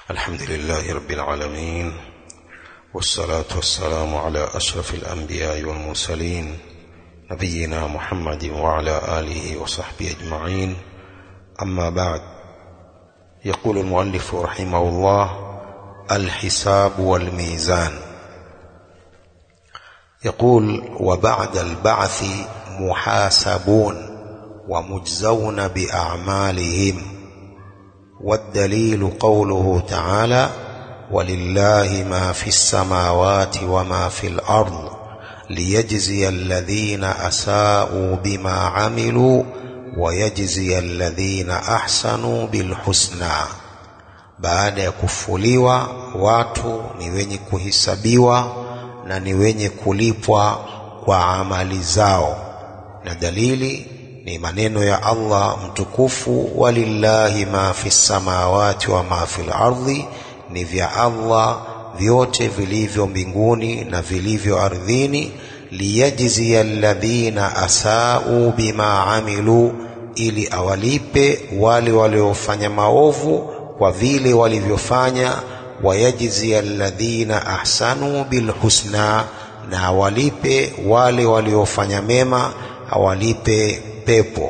الحمد لله رب العالمين والصلاة والسلام على أشرف الأنبياء والمرسلين نبينا محمد وعلى آله وصحبه أجمعين أما بعد يقول المؤلف رحمه الله الحساب والميزان يقول وبعد البعث محاسبون ومجزون بأعمالهم والدليل قوله تعالى ولله ما في السماوات وما في الأرض ليجزي الذين أساءوا بما عملوا ويجزي الذين أحسنوا بالحسنى baada ya kufuliwa watu ni wenye kuhisabiwa na ni wenye kulipwa kwa amali zao na dalili ni maneno ya Allah mtukufu walillahi ma fi samawati wa ma fil ardhi ni vya Allah vyote vilivyo mbinguni na vilivyo ardhini liyajzia alladhina asau bima amilu ili awalipe wale waliofanya maovu kwa vile walivyofanya wayajzia alladhina ahsanu bilhusna na awalipe wale waliofanya mema awalipe pepo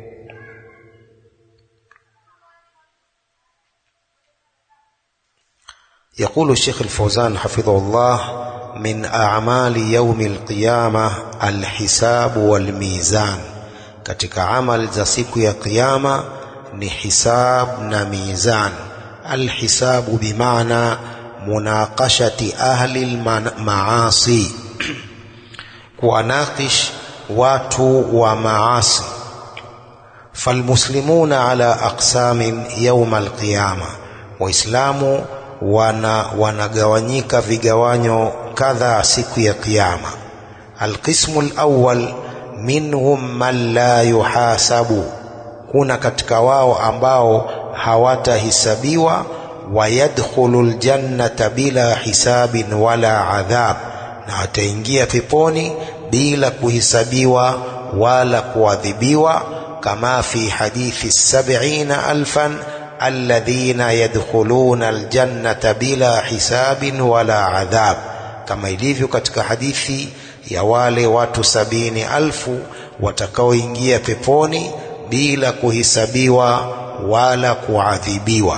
يقول الشيخ الفوزان حفظه الله من أعمال يوم القيامة الحساب والميزان katika amal za siku ya kiyama ni hisab na mizan alhisabu bimaana munaqashati ahli lmaasi kuwanakish watu wa maasi falmuslimuna ala aqsamin yauma alqiyama waislamu wana wanagawanyika vigawanyo kadhaa siku ya kiyama alqismu alawwal minhum man la yuhasabu kuna katika wao ambao hawatahisabiwa wayadkhulu ljannata bila hisabin wala adhab na wataingia peponi bila kuhisabiwa wala kuadhibiwa kama fi hadithi sabina alfan alladhina yadkhuluna aljannata bila hisabin wala adhab kama ilivyo katika hadithi ya wale watu sabini alfu watakaoingia peponi bila kuhisabiwa wala kuadhibiwa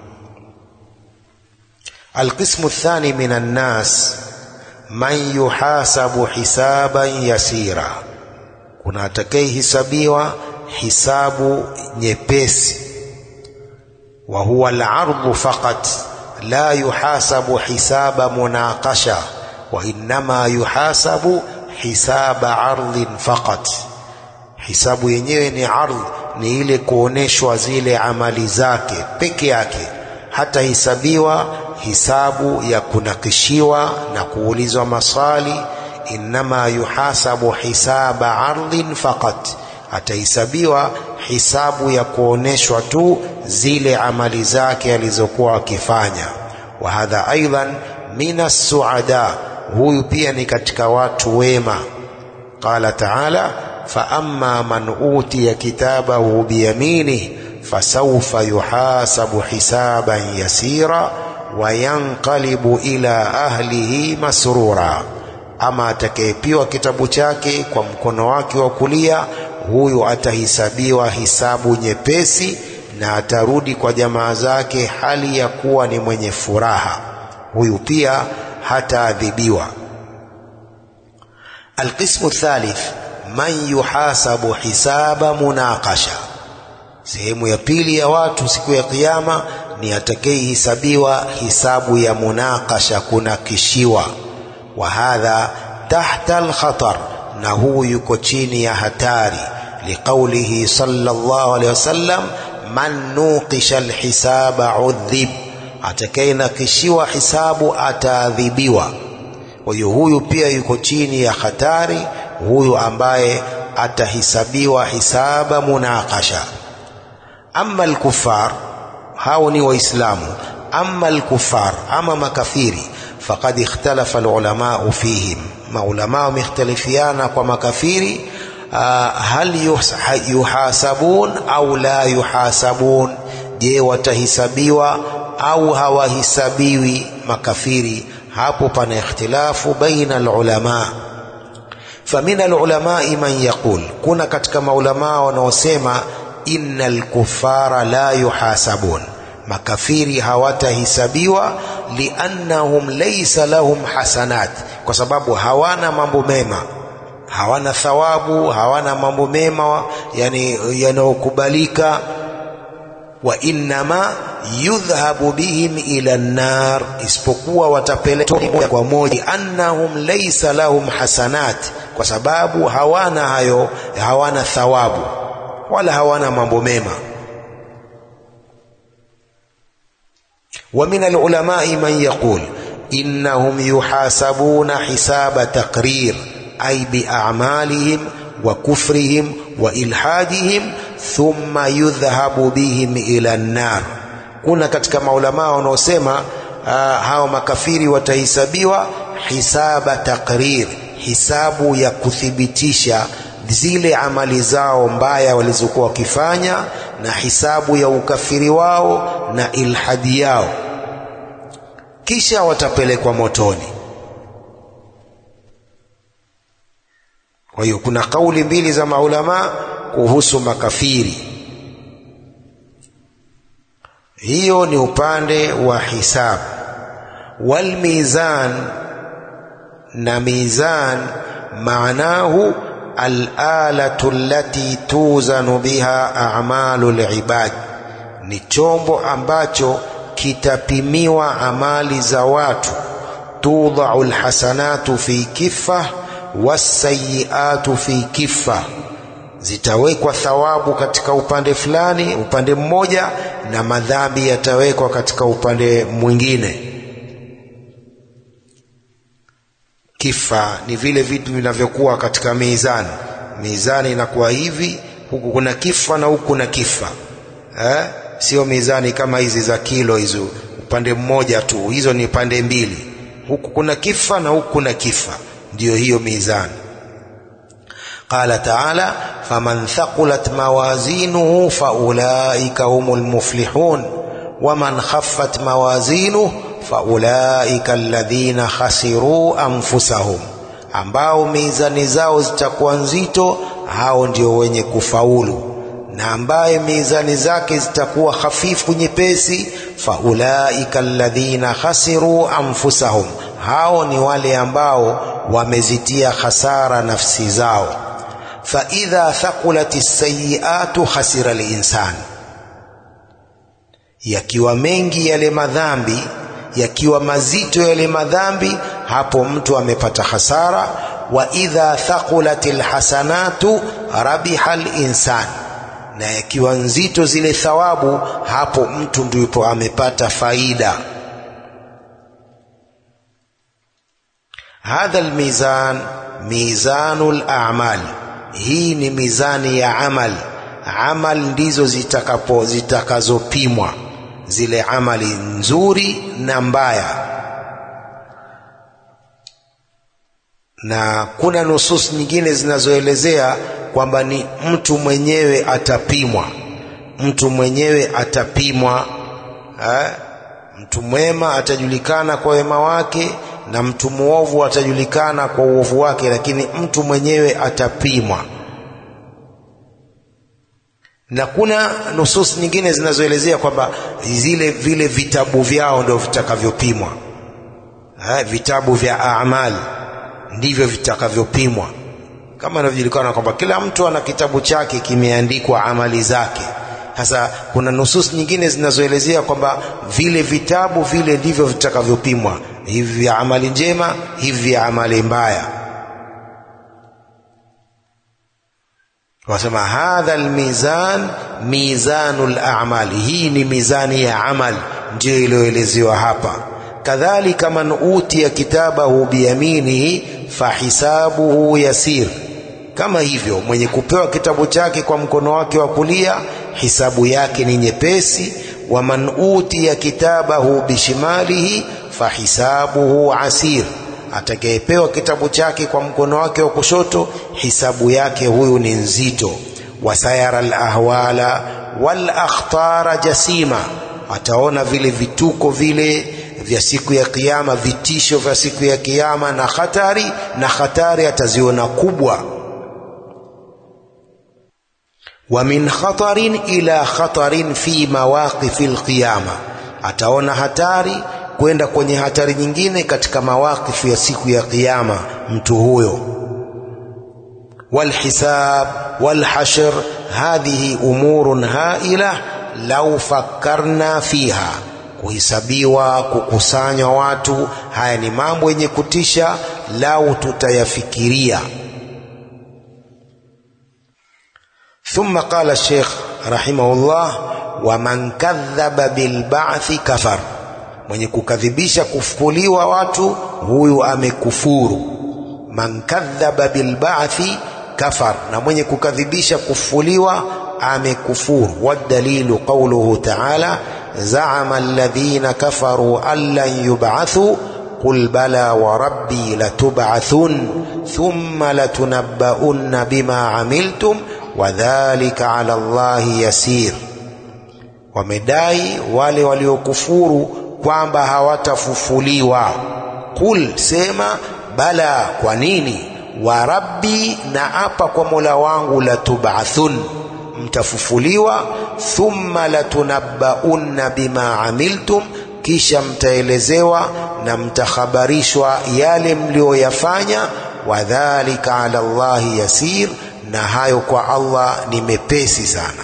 alqismu الثاني min annas man yuhasabu hisaban yasira kuna atakayehisabiwa hisabu nyepesi wa huwa al-ardhu faqat la yuhasabu hisaba munaqasha wa innama yuhasabu hisaba ardhin faqat hisabu yenyewe ni ardh ni ile kuoneshwa zile amali zake peke yake hata hisabiwa hisabu ya kunakishiwa na kuulizwa maswali innama yuhasabu hisaba ardhin faqat atahesabiwa hisabu ya kuoneshwa tu zile amali zake alizokuwa akifanya wa hadha aidan min suada huyu pia ni katika watu wema qala taala faama man utiya kitabahu biyaminih fasawfa yuhasabu hisaban yasira wayanqalibu ila ahlihi masrura ama atakayepiwa kitabu chake kwa mkono wake wa kulia huyu atahisabiwa hisabu nyepesi na atarudi kwa jamaa zake hali ya kuwa ni mwenye furaha huyu pia hataadhibiwa alqismu thalith man yuhasabu hisaba munaqasha sehemu ya pili ya watu siku ya kiyama ni atakayehisabiwa hisabu ya munaqasha kunakishiwa wa hadha tahta alkhatar na huu yuko chini ya hatari liqaulihi sallallahu alaihi wasallam man nuqisha alhisaba udhib atakayenakishiwa hisabu ataadhibiwa kwa hiyo huyu pia yuko chini ya hatari huyu ambaye atahisabiwa hisaba munaqasha amma alkufar hao ni waislamu amma alkufar ama makafiri faqad ikhtalafa alulamau fihim maulama wamekhtalifiana kwa makafiri hal yuhasabun au la yuhasabun je watahisabiwa au hawahisabiwi makafiri hapo pana ikhtilafu baina alulama famin alulamai man yaqul kuna katika maulamaa wanaosema inna alkufara la yuhasabun makafiri hawatahisabiwa liannahum laysa lahum hasanat kwa sababu hawana mambo mema hawana thawabu hawana mambo mema yani yanayokubalika wa innama yudhhabu bihim ila nnar isipokuwa watapelekwa moja kwa moja annahum laysa lahum hasanat kwa sababu hawana hayo hawana thawabu wala hawana mambo mema ومن العلماء من يقول إنهم يحاسبون حساب تقرير أي بأعمالهم وكفرهم وإلحادهم ثم يذهب بهم إلى النار kuna katika maulamaa wanaosema uh, hao makafiri watahesabiwa hisaba takrir hisabu ya kuthibitisha zile amali zao mbaya walizokuwa wakifanya na hisabu ya ukafiri wao na ilhadi yao kisha watapelekwa motoni kwa hiyo kuna kauli mbili za maulama kuhusu makafiri hiyo ni upande wa hisabu walmizan na mizan maanahu alalatu allati tuzanu biha a'malu libad ni chombo ambacho kitapimiwa amali za watu tudhau alhasanatu fi kifa wasayiatu fi kifa zitawekwa thawabu katika upande fulani upande mmoja na madhambi yatawekwa katika upande mwingine kifa ni vile vitu vinavyokuwa katika mizani mizani inakuwa hivi huku kuna kifa na huku kuna kifa eh? sio mizani kama hizi za kilo hizo upande mmoja tu hizo ni pande mbili huku kuna kifa na huku kuna kifa ndiyo hiyo mizani qala taala faman thaqulat mawazinuhu faulaika humul muflihun waman khaffat mawazinuhu faulaika alladhina khasiruu anfusahum ambao mizani zao zitakuwa nzito hao ndio wenye kufaulu na ambaye mizani zake zitakuwa hafifu nyepesi faulaika alladhina khasiruu anfusahum hao ni wale ambao wamezitia hasara nafsi zao faidha thaqulat sayiatu khasira linsan yakiwa mengi yale madhambi yakiwa mazito yale madhambi hapo mtu amepata hasara wa idha thaqulat alhasanatu rabiha alinsan na yakiwa nzito zile thawabu hapo mtu ndipo amepata faida hadha almizan mizanu al-a'mal hii ni mizani ya amal amal ndizo zitakapo zitakazopimwa zile amali nzuri na mbaya na kuna nusus nyingine zinazoelezea kwamba ni mtu mwenyewe atapimwa mtu mwenyewe atapimwa eh? mtu mwema atajulikana kwa wema wake na mtu mwovu atajulikana kwa uovu wake lakini mtu mwenyewe atapimwa na kuna nusus nyingine zinazoelezea kwamba zile vile vitabu vyao ndio vitakavyopimwa vitabu vya amali ndivyo vitakavyopimwa kama inavyojulikana kwamba kila mtu ana kitabu chake kimeandikwa amali zake sasa kuna nusus nyingine zinazoelezea kwamba vile vitabu vile ndivyo vitakavyopimwa hivi vya amali njema hivi vya amali mbaya wasema hadha almizan mizanu al-a'mal hii ni mizani ya amal ndio iliyoelezewa hapa kadhalika man utiya kitabahu biyaminihi fahisabuhu yasir kama hivyo mwenye kupewa kitabu chake kwa mkono wake wa kulia hisabu yake ni nyepesi wa man utiya kitabahu bishimalihi fahisabuhu asir atakayepewa kitabu chake kwa mkono wake wa kushoto hisabu yake huyu ni nzito wasayara alahwala walakhtara jasima ataona vile vituko vile vya siku ya kiyama, vitisho vya siku ya kiyama na hatari, na hatari ataziona kubwa. wa min khatarin ila khatarin fi mawaqifi alqiyama, ataona hatari kwenda kwenye hatari nyingine katika mawaqifu ya siku ya kiyama mtu huyo. walhisab walhashr hadhihi umurun haila lau fakkarna fiha kuhesabiwa, kukusanywa watu, haya ni mambo yenye kutisha, lau tutayafikiria. Thumma qala Sheikh rahimahullah, wa man kadhaba bilba'thi kafar, mwenye kukadhibisha kufufuliwa watu huyu amekufuru. Man kadhaba bilba'thi kafar, na mwenye kukadhibisha kufufuliwa amekufuru. Wadalilu qauluhu ta'ala زعم الذين كفروا أن لن يبعثوا قل بلى وربي لتبعثن ثم لتنبؤن بما عملتم وذلك على الله يسير wamedai wale waliokufuru kwamba hawatafufuliwa qul sema bala kwa nini wa rabbi na apa kwa mola wangu latubathun mtafufuliwa thumma latunabbaunna bima amiltum, kisha mtaelezewa na mtakhabarishwa yale mlioyafanya. Wadhalika ala Allahi yasir, na hayo kwa Allah ni mepesi sana.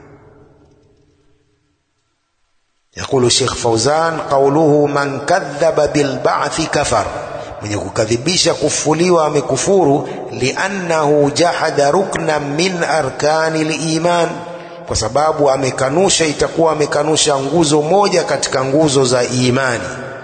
Yaqulu Sheikh Fauzan, qauluhu man kadhaba bilba'thi kafar mwenye kukadhibisha kufufuliwa amekufuru, liannahu jahada rukna min arkani liman, kwa sababu amekanusha, itakuwa amekanusha nguzo moja katika nguzo za imani.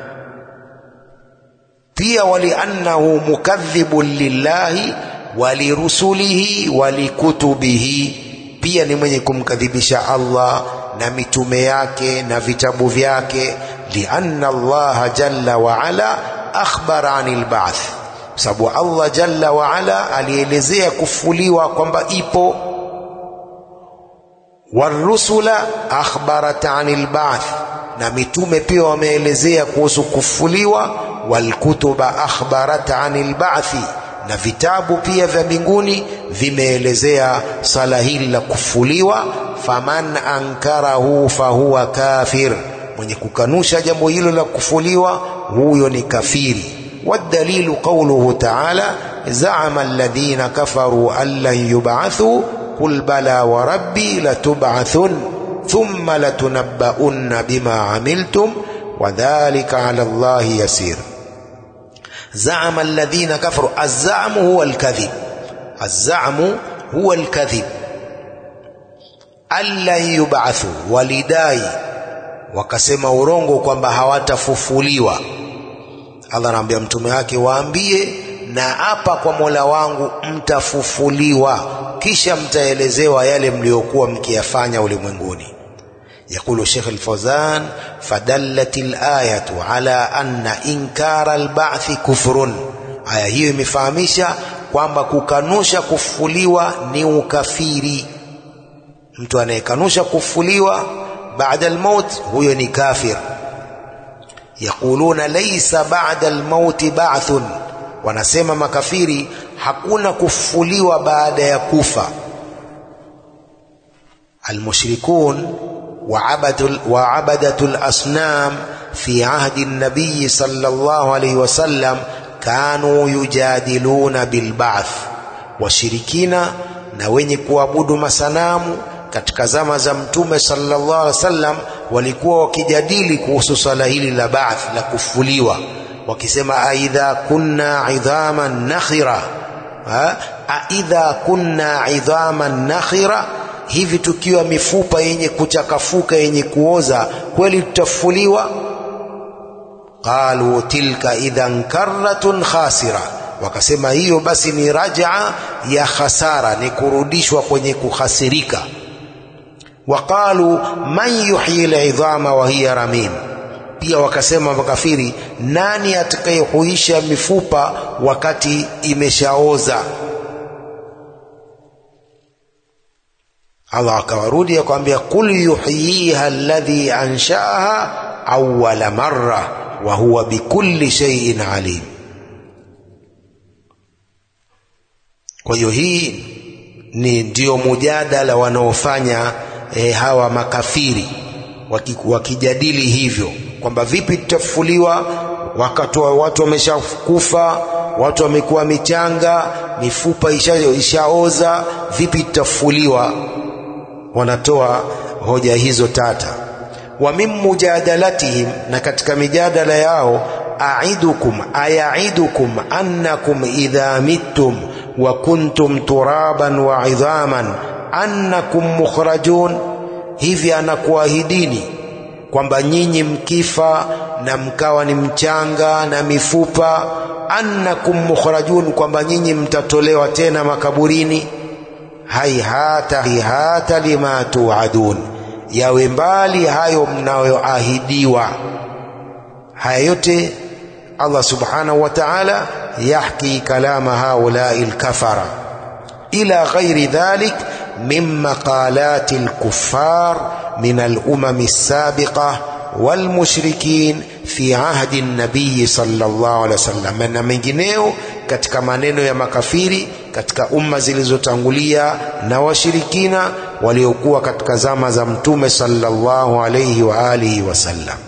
Pia waliannahu mukadhibun lillahi walirusulihi walikutubihi, pia ni mwenye kumkadhibisha Allah na mitume yake na vitabu vyake, lianna Allaha jalla wa ala akhbara anil ba'th, kwa sababu Allah jalla wa ala alielezea kufufuliwa kwamba ipo. Warusula akhbarat anil ba'th, na mitume pia wameelezea kuhusu kufufuliwa. Walkutuba akhbarat anil ba'thi, na vitabu pia vya mbinguni vimeelezea sala hili la kufufuliwa. Faman ankarahu fahuwa kafir mwenye kukanusha jambo hilo la kufufuliwa huyo ni kafiri. Wadalilu qauluhu taala zaama alladhina kafaru an lan yub'athu qul bala wa rabbi latub'athun thumma latunabbaunna bima amiltum wadhalika ala Allahi yasir. Zaama alladhina kafaru, azzamu huwa alkadhib, azzamu huwa alkadhib. An lan yub'athu, walidai wakasema urongo kwamba hawatafufuliwa. Allah anaambia mtume wake, waambie na hapa kwa Mola wangu mtafufuliwa, kisha mtaelezewa yale mliokuwa mkiyafanya ulimwenguni. Yaqulu Sheikh Al-Fawzan, fadallat al-ayatu ala anna inkara al-ba'thi kufrun, aya hiyo imefahamisha kwamba kukanusha kufufuliwa ni ukafiri. Mtu anayekanusha kufufuliwa baada almaut huyo ni kafir. Yaquluna laysa ba'da almauti ba'thun, wanasema makafiri hakuna kufufuliwa baada ya kufa. Almushrikun wa abadatu lasnam fi ahdi nabiyi sallallahu alayhi wasallam kanu yujadiluna bilba'th, washirikina na wenye kuabudu masanamu katika zama za Mtume sallallahu alaihi wasallam walikuwa wakijadili kuhusu swala hili la ba'th la kufuliwa, wakisema aidha kunna idhaman nakhira, aidha kunna idhaman nakhira, hivi tukiwa mifupa yenye kuchakafuka yenye kuoza kweli tutafufuliwa? Qalu tilka idhan karratun khasira, wakasema hiyo basi ni rajaa ya khasara, ni kurudishwa kwenye kuhasirika waqalu man yuhyi lidhama wa hiya ramim, pia wakasema makafiri, nani atakayehuisha mifupa wakati imeshaoza? Allah akawarudi akamwambia, qul yuhyiha alladhi anshaaha awwala marra wa huwa bikulli shay'in alim. Kwa hiyo hii ni ndio mujadala wanaofanya e, hawa makafiri waki, wakijadili hivyo kwamba vipi tutafufuliwa wakati watu wameshakufa, watu wamekuwa michanga, mifupa ishaoza, vipi tutafufuliwa? Wanatoa hoja hizo tata. Wa min mujadalatihim, na katika mijadala yao, aidukum ayaidukum annakum idha mittum wa kuntum turaban wa idhaman annakum mukhrajun, hivi anakuahidini kwamba nyinyi mkifa na mkawa ni mchanga na mifupa, annakum mukhrajun, kwamba nyinyi mtatolewa tena makaburini. Haihata haihata lima tuadun, yawe mbali hayo mnayoahidiwa. Haya yote Allah subhanahu wa ta'ala yahki kalama haulai lkafara ila ghairi dhalik min maqalati lkuffar min alumami lsabiqa walmushrikin fi ahdi nabiyi sallallahu alaihi wasallam, na mengineo katika maneno ya makafiri katika umma zilizotangulia na washirikina waliokuwa katika zama za Mtume sallallahu alaihi wa alihi wasallam.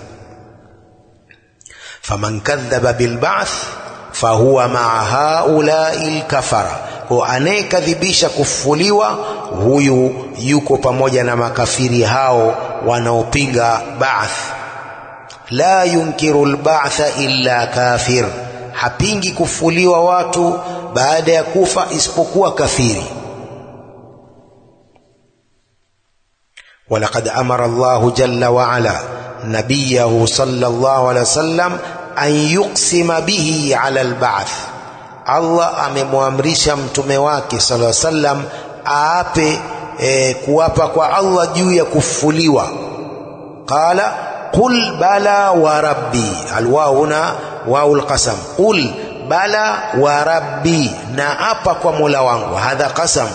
faman kadhaba bilba'th fahuwa maa haulai lkafara, kwa anayekadhibisha kufufuliwa huyu yuko pamoja na makafiri hao wanaopinga ba'th. La yunkiru lba'tha illa kafir, hapingi kufufuliwa watu baada ya kufa isipokuwa kafiri. walaqad amara Allahu jalla wa ala nabiyahu sallallahu alaihi wasallam an yuqsima bihi ala alba'th, Allah amemwamrisha mtume wake sallallahu alaihi wasallam aape e, kuapa kwa Allah juu ya kufufuliwa. Qala qul bala wa rabbi, alwau huna wau alqasam, qul bala wa rabbi, na apa kwa mola wangu. Hadha qasam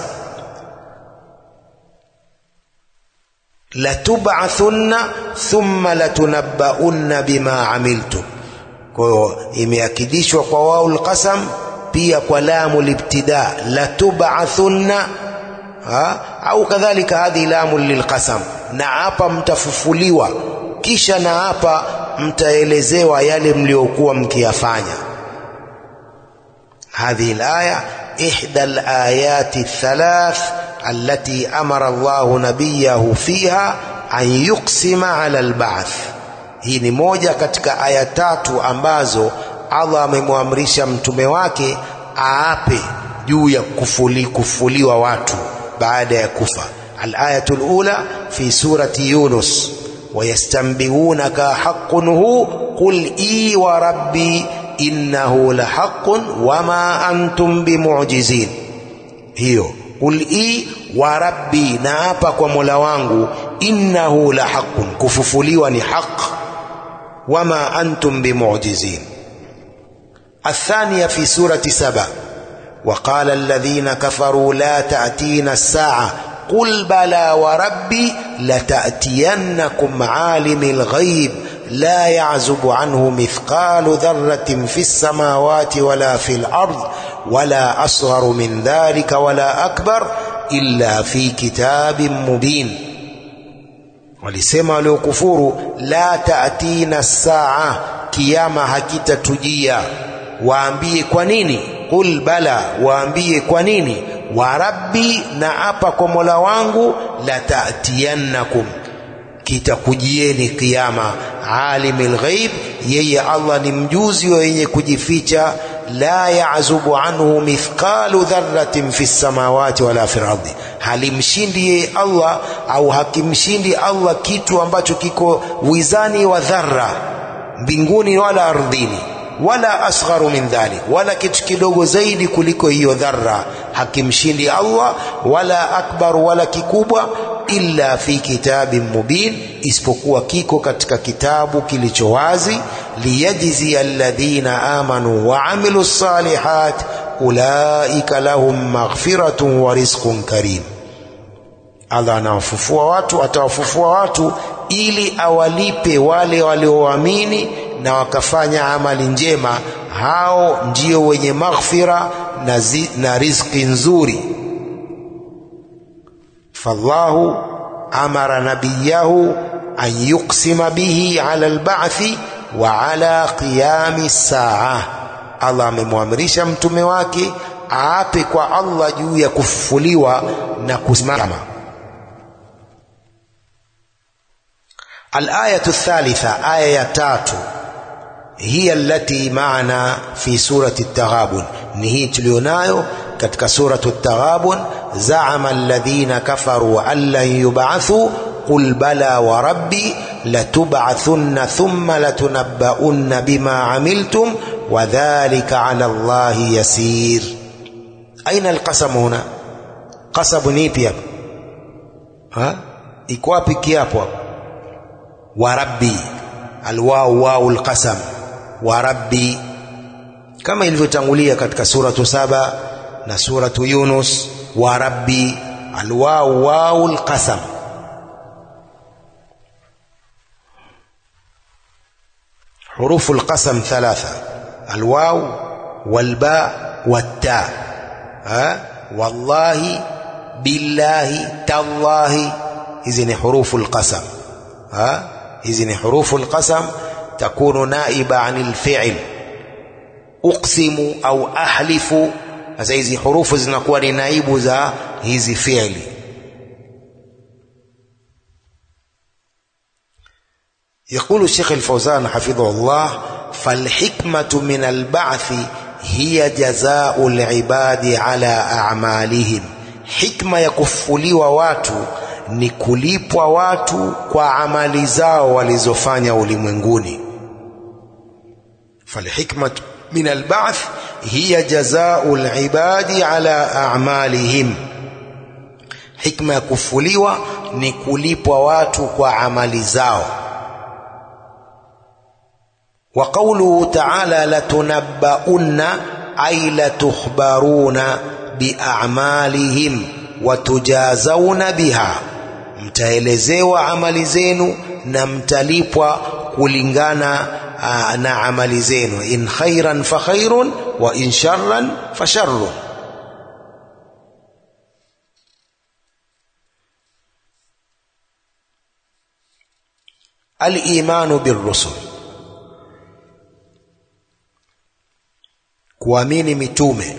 latub'athunna thumma latunabbaunna bima amiltum. Kwa hiyo imeakidishwa kwa wau lqasam, pia kwa lamu libtida latub'athunna, au kadhalika hadhi lamu lilqasam, na hapa mtafufuliwa, kisha na hapa mtaelezewa yale mliokuwa mkiyafanya. Hadhihi alaya ihda alayati athalath allati amara Allahu nabiyahu fiha an yuqsima ala alba'th. Hii ni moja katika aya tatu ambazo Allah amemwamrisha mtume wake aape juu ya kufuli, kufuliwa watu baada ya kufa. Alayatu lula fi surati Yunus, wayastanbiunaka haqqun hu qul i wa rabbi innahu la haqqun wama antum bimu'jizin. Hiyo qul i wa rabbi, na hapa kwa mola wangu, innahu la haqqun, kufufuliwa ni haq, wama antum bimu'jizin. الثانية في سورة سبأ وقال الذين كفروا لا تأتينا الساعة قل بلى وربي لتأتينكم عالم الغيب لا يعزب عنه مثقال ذرة في السماوات ولا في الأرض ولا أصغر من ذلك ولا أكبر إلا في كتاب مبين walisema waliokufuru la taatina saa kiama hakitatujia waambie kwa nini qul bala waambie kwa nini wa rabbi na apa kwa mola wangu la taatiyannakum kitakujieni kiama alimul ghaib yeye Allah ni mjuzi wa yenye kujificha la yazubu anhu mithqalu dharratin fi samawati wala fi ardi halimshindi yeye Allah au hakimshindi Allah kitu ambacho kiko wizani wa dharra mbinguni wala ardhini wala asgharu min dhalik, wala kitu kidogo zaidi kuliko hiyo dharra hakimshindi Allah, wala akbar, wala kikubwa, illa fi kitabin mubin, isipokuwa kiko katika kitabu kilicho wazi, liyajzi alladhina amanu wa amilu salihat ulaika lahum maghfiratun wa rizqun karim. Allah anawafufua watu, atawafufua watu ili awalipe wale walioamini na wakafanya amali njema, hao ndio wenye maghfira na, zi, na riziki nzuri. fallahu amara nabiyahu an yuqsima bihi ala alba'thi wa ala qiyami saa, Allah amemwamrisha mtume wake aape kwa Allah juu ya kufufuliwa na kusimama. Al-ayatu thalitha, aya ya tatu, hiya allati maana fi surati at-Taghabun, ni hii tulionayo katika suratu at-Taghabun. Zaama alladhina kafaru an lan yub'athu qul bala wa rabbi latub'athunna thumma latunabbaunna bima amiltum wa dhalika ala Allahi yasir. Aina alqasamu huna? Qasabu ni ipi hapa? Ha? Iko wapi kiapo hapo? Wa rabbi, alwau wau alqasam, wa rabbi, kama ilivyotangulia katika suratu saba na suratu Yunus. Wa rabbi, alwau wau alqasam. Hurufu alqasam thalatha, alwau walba watta Ha? Wallahi, billahi, tallahi, hizi ni hurufu alqasam. Hizi ni hurufu alqasam, takunu naiba anil fi'l. Uqsimu au ahlifu, sasa hizi hurufu zinakuwa ni naibu za hizi fi'li. Yaqulu Sheikh al-Fawzan hafidhahullah, falhikmatu min alba'thi hiya jazau libadi ala a'malihim, hikma ya kufufuliwa watu ni kulipwa watu kwa amali zao walizofanya ulimwenguni. falhikmatu min alba'th hiya jazau libadi ala a'malihim, hikma ya kufufuliwa ni kulipwa watu kwa amali zao wa qawluhu ta'ala latunabbaunna ay latukhbaruna biamalihim wa tujazawna biha, mtaelezewa amali zenu na mtalipwa kulingana aa, na amali zenu. In khairan fa khairun wa in sharran fa sharrun. Al-imanu birrusul kuamini mitume.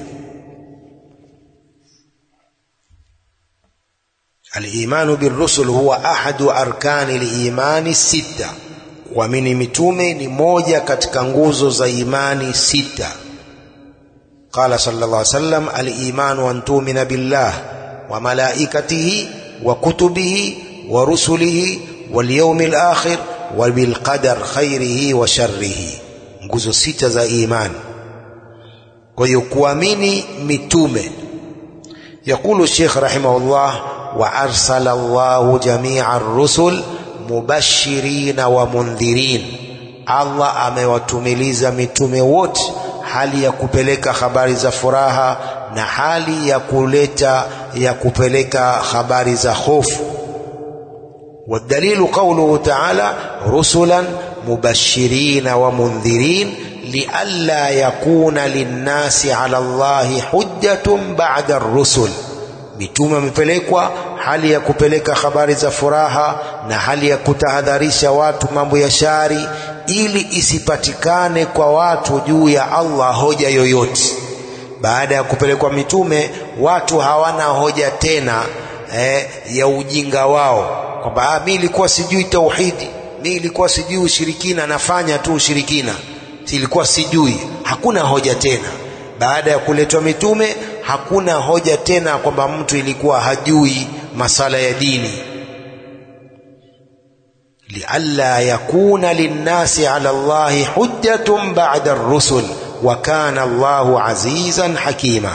Al-imanu birrusul huwa ahadu arkani al-imani sita, kuamini mitume ni moja katika nguzo za imani sita. Qala sallallahu alayhi wasallam, al-imanu an tu'mina billah wa malaikatihi wa kutubihi wa rusulihi wal yawmil akhir wa bil qadar khairihi wa sharrihi, nguzo sita za imani. Kwa hiyo kuamini mitume. Yaqulu Sheikh rahimahullah, wa arsala Allahu jamia ar-rusul mubashirina wa mundhirin, Allah amewatumiliza mitume wote hali ya kupeleka habari za furaha na hali ya kuleta ya kupeleka habari za hofu. Wadalilu qawluhu ta'ala rusulan mubashirina wa mundhirin lialla yakuna linnasi ala Allahi hujjatun ba'da ar-rusul, mitume wamepelekwa hali ya kupeleka habari za furaha na hali ya kutahadharisha watu mambo ya shari, ili isipatikane kwa watu juu ya Allah hoja yoyote. Baada ya kupelekwa mitume, watu hawana hoja tena eh, ya ujinga wao kwamba mimi nilikuwa sijui tauhidi, mimi nilikuwa sijui ushirikina, nafanya tu ushirikina silikuwa sijui. Hakuna hoja tena baada ya kuletwa mitume, hakuna hoja tena kwamba mtu ilikuwa hajui masala ya dini. lialla yakuna linnasi ala Allahi hujjatun ba'da ar-rusul wa kana Allahu azizan hakima.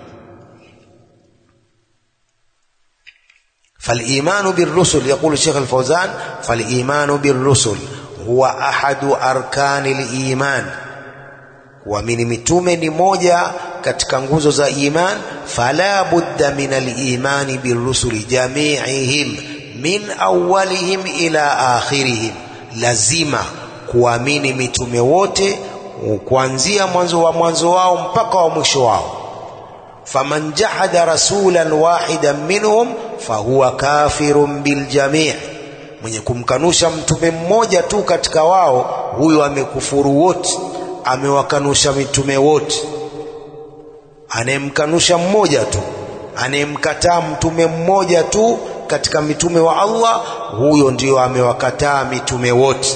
فالإيمان بالرسل يقول الشيخ الفوزان فالإيمان بالرسل huwa ahadu arkani liman, kuamini mitume ni moja katika nguzo za iman fala budda min alimani birusuli jamiihim min awwalihim ila akhirihim lazima kuamini mitume wote kuanzia mwanzo wa mwanzo wao mpaka wa mwisho wao faman jahada rasulan wahidan minhum fahuwa kafirun biljamii mwenye kumkanusha mtume mmoja tu katika wao huyo amekufuru wote amewakanusha mitume wote anayemkanusha mmoja tu anayemkataa mtume mmoja tu katika mitume wa Allah huyo ndio amewakataa mitume wote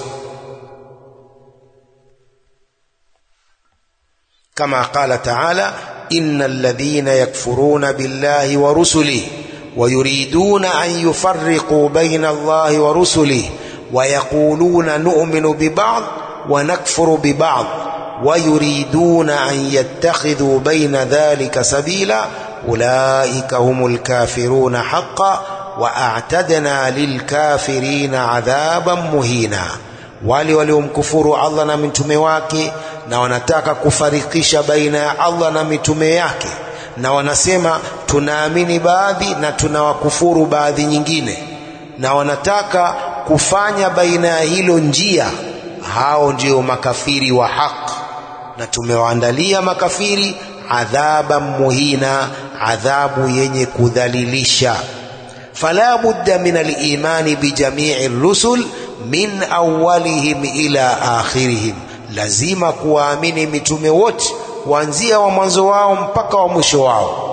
kama qala ta'ala innal ladhina yakfuruna billahi wa rusulihi ويريدون أن يفرقوا بين الله ورسله ويقولون نؤمن ببعض ونكفر ببعض ويريدون أن يتخذوا بين ذلك سبيلا أولئك هم الكافرون حقا وأعتدنا للكافرين عذابا مهينا wale waliomkufuru Allah na mitume wake na wanataka kufarikisha baina ya Allah na mitume yake na wanasema tunaamini baadhi na tunawakufuru baadhi nyingine na wanataka kufanya baina ya hilo njia hao ndio makafiri wa haki na tumewaandalia makafiri adhaba muhina adhabu yenye kudhalilisha fala budda min alimani bijamii rusul min awwalihim ila akhirihim lazima kuwaamini mitume wote kuanzia wa mwanzo wao mpaka wa mwisho wao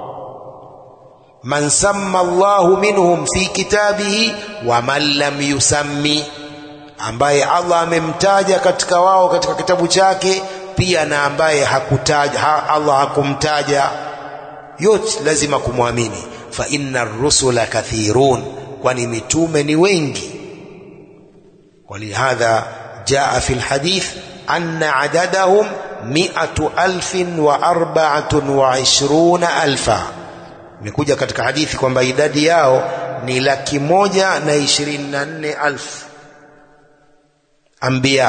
man samma Allahu minhum fi kitabihi wa man lam yusammi ambaye Allah amemtaja katika wao katika kitabu chake pia na ambaye hakutaja ha, Allah hakumtaja yote lazima kumwamini fa inna rusula kathirun kwani mitume ni wengi ولهذا جاء في الحديث أن عددهم مئة ألف وأربعة وعشرون ألفا imekuja katika hadithi kwamba idadi yao ni laki moja na ishirini na nne alfu anbiya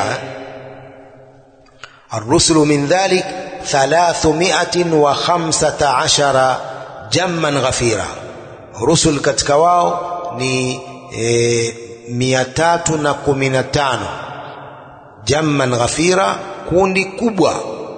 الرسل من ذلك ثلاثمائة وخمسة عشر جما غفيرا رسل katika wao ni e, mia tatu na kumi na tano jamman ghafira kundi kubwa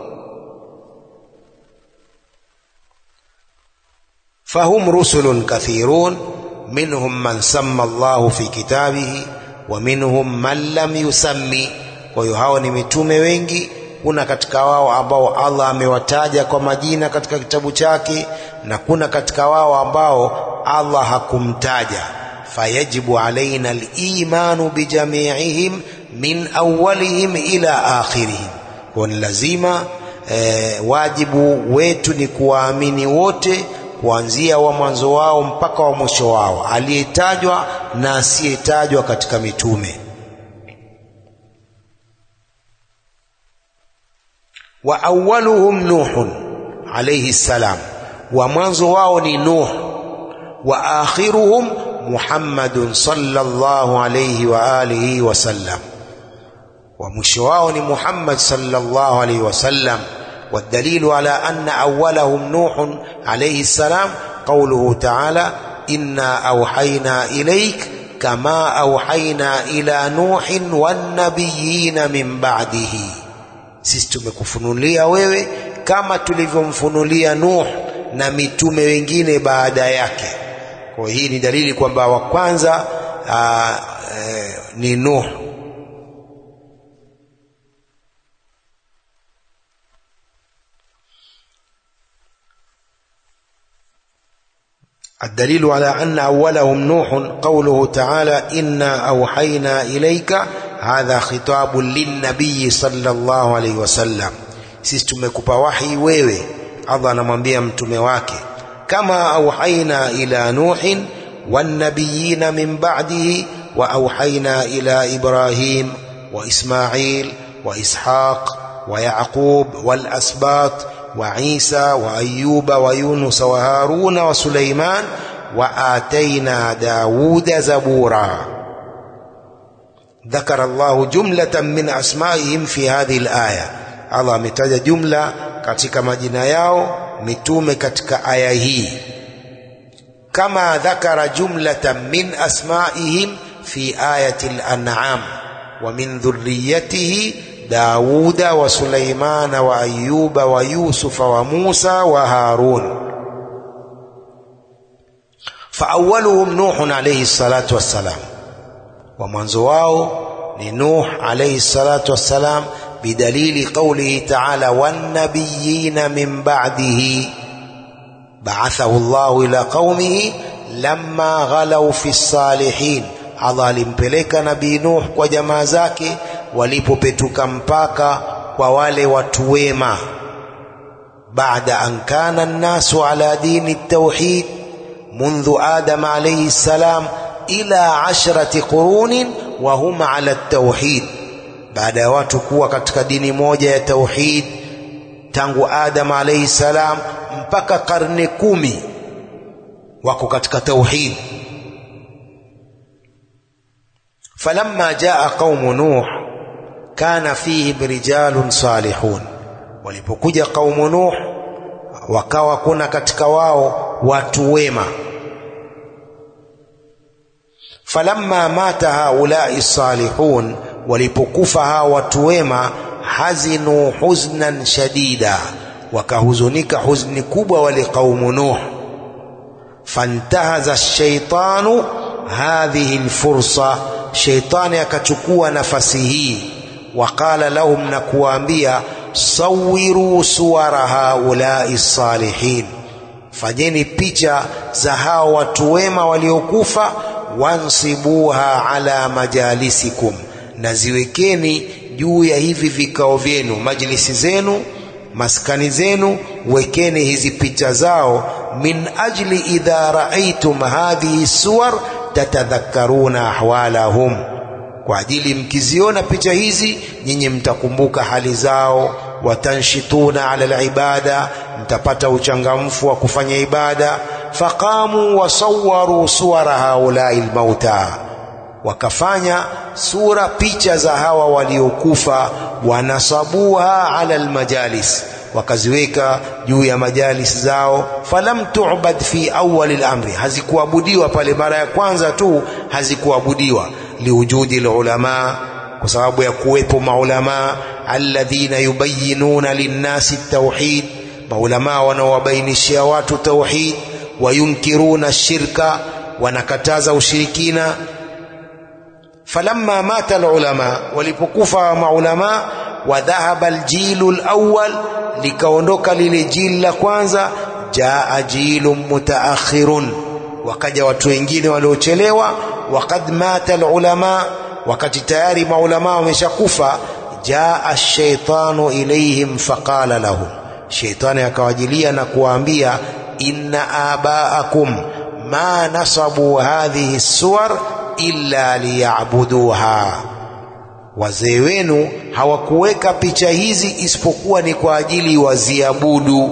fahum rusulun kathirun minhum man samma Allahu fi kitabihi wa minhum man lam yusammi kwa hiyo hao ni mitume wengi kuna katika wao ambao Allah amewataja kwa majina katika kitabu chake na kuna katika wao ambao Allah hakumtaja fayajibu alaina al-imanu bijami'ihim min awwalihim ila akhirihim kwa ni lazima e, wajibu wetu ni kuwaamini wote kuanzia wa mwanzo wao mpaka wa mwisho wao aliyetajwa na asiyetajwa katika mitume wa awwaluhum nuhun alayhi salam wa mwanzo wao ni nuh wa akhiruhum muhammadun sallallahu alayhi wa alihi wasallam wa mwisho wao ni muhammad sallallahu alayhi wasallam والدليل على أن أولهم نوح عليه السلام قوله تعالى إنا أوحينا إليك كما أوحينا إلى نوح والنبيين من بعده sisi tumekufunulia wewe kama tulivyomfunulia Nuh na mitume wengine baada yake. Kwa hii ni dalili kwamba wa kwanza aa, e, ni Nuh. الدليل على أن أولهم نوح قوله تعالى إنا أوحينا إليك hadha khitabun linnabiyi sallallahu alaihi wasallam sisi tumekupa wahi wewe Allah anamwambia mtume wake kama auhaina ila nuhin wannabiyina min ba'dihi wa auhaina ila ibrahim wa ismail wa ishaq wa yaqub wal asbat wa isa wa ayuba wa yunus wa haruna wa suleiman wa ataina dauda zabura ذكر الله جملة من أسمائهم في هذه الآية Allah ametaja jumla katika majina yao mitume katika aya hii kama dhakara jumlatan min asmaihim fi ayati al-an'am wa min dhurriyyatihi Dauda wa Sulaimana wa Ayuba wa Yusufa wa Musa wa Harun faawwaluhum Nuhun alayhi salatu wassalam wa mwanzo wao ni Nuh alayhi salatu wassalam bidalili qawlihi ta'ala wan nabiyina min ba'dihi ba'athahu Allah ila qaumihi lamma ghalaw fi salihin Allah alimpeleka nabii Nuh kwa jamaa zake walipopetuka mpaka kwa wale watu wema baada an kana an-nasu ala dini at-tauhid منذ آدم عليه السلام إلى عشرة قرون وهم على التوحيد بعد ya watu kuwa katika dini moja ya tauhid tangu Adam alayhi salam mpaka karne kumi wako katika tauhid falamma jaa qaumu nuh kana fihim rijalun salihun walipokuja qaumu nuh wakawa kuna katika wao watu wema falamma mata haulai salihun walipokufa hawa watu wema hazinu huznan shadida wakahuzunika huzni kubwa wale qaumu nuh fantahaza shaitanu hadhihi lfursa sheitani akachukua nafasi hii waqala lahum na kuwaambia sawiru suwara haulai salihin fanyeni picha za hao watu wema waliokufa wansibuha ala majalisikum na ziwekeni juu ya hivi vikao vyenu majlisi zenu maskani zenu wekeni hizi picha zao min ajli idha raaitum hadhihi suwar tatadhakkaruna ahwalahum kwa ajili mkiziona picha hizi nyinyi mtakumbuka hali zao watanshituna ala alibada mtapata uchangamfu wa kufanya ibada faqamu wasawaru suwara haulai lmauta wakafanya sura picha za hawa waliokufa wanasabuha ala almajalis wakaziweka juu ya majalis zao falam tu'bad fi awwal al-amri hazikuabudiwa pale mara ya kwanza tu hazikuabudiwa liwujudi alulama kwa sababu ya kuwepo maulama alladhina yubayyinuna linnasi at-tauhid maulama wanaowabainishia watu tauhid wayunkiruna shirka wanakataza ushirikina falamma mata alulama walipokufa maulama wa dhahaba aljilu alawwal likaondoka lile jili la kwanza jaa jilun mutaakhirun wakaja watu wengine waliochelewa waqad mata alulama wakati tayari maulama wameshakufa jaa ash-shaytanu ilayhim faqala lahum shaytani akawajilia na kuwaambia inna abaakum ma nasabu hadhihi suwar illa liyabuduha wazee wenu hawakuweka picha hizi isipokuwa ni kwa ajili waziabudu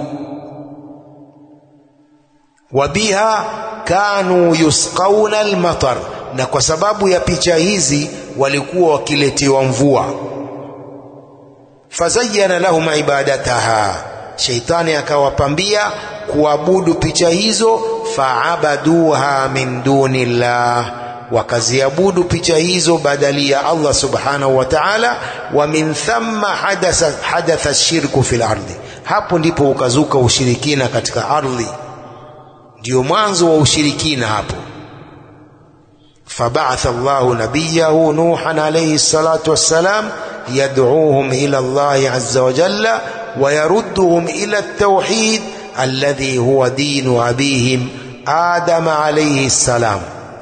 wabiha kanu yusqauna almatar na kwa sababu ya picha hizi walikuwa wakiletewa mvua fazayyana lahum ibadataha sheitani akawapambia kuabudu picha hizo faabaduha min duni llah wakaziabudu picha hizo badali ya Allah subhanahu wa ta'ala wa min thamma hadatha hadatha shirku fil ardi hapo ndipo ukazuka ushirikina katika ardhi ndio mwanzo wa ushirikina hapo فبعث الله نبيه نوحا عليه الصلاة والسلام يدعوهم إلى الله عز وجل ويردهم إلى التوحيد الذي هو دين أبيهم آدم عليه السلام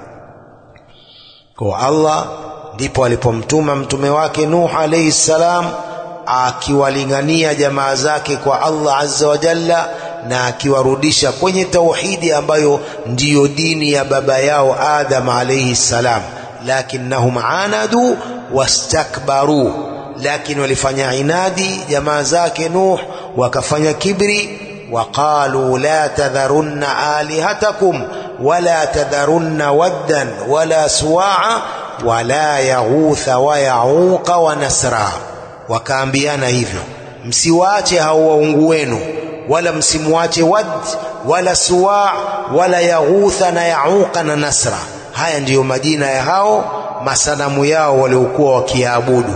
kwa Allah ndipo alipomtuma mtume wake Nuh alayhi salam akiwalingania jamaa zake kwa Allah azza wa jalla na akiwarudisha kwenye tauhidi ambayo ndiyo dini ya baba yao Adam alayhi salam lakinnahum anadu wastakbaru lakini walifanya inadi jamaa zake Nuh wakafanya kibri وقالوا لا تذرن آلهتكم ولا تذرن ودا ولا سواعا ولا يغوث ويعوق ونسرا wakaambiana hivyo msiwaache hao waungu wenu wala msimwache Wad wala Suwa wala Yaghutha na Yauqa na Nasra. Haya ndiyo majina ya hao masanamu yao waliokuwa wakiabudu.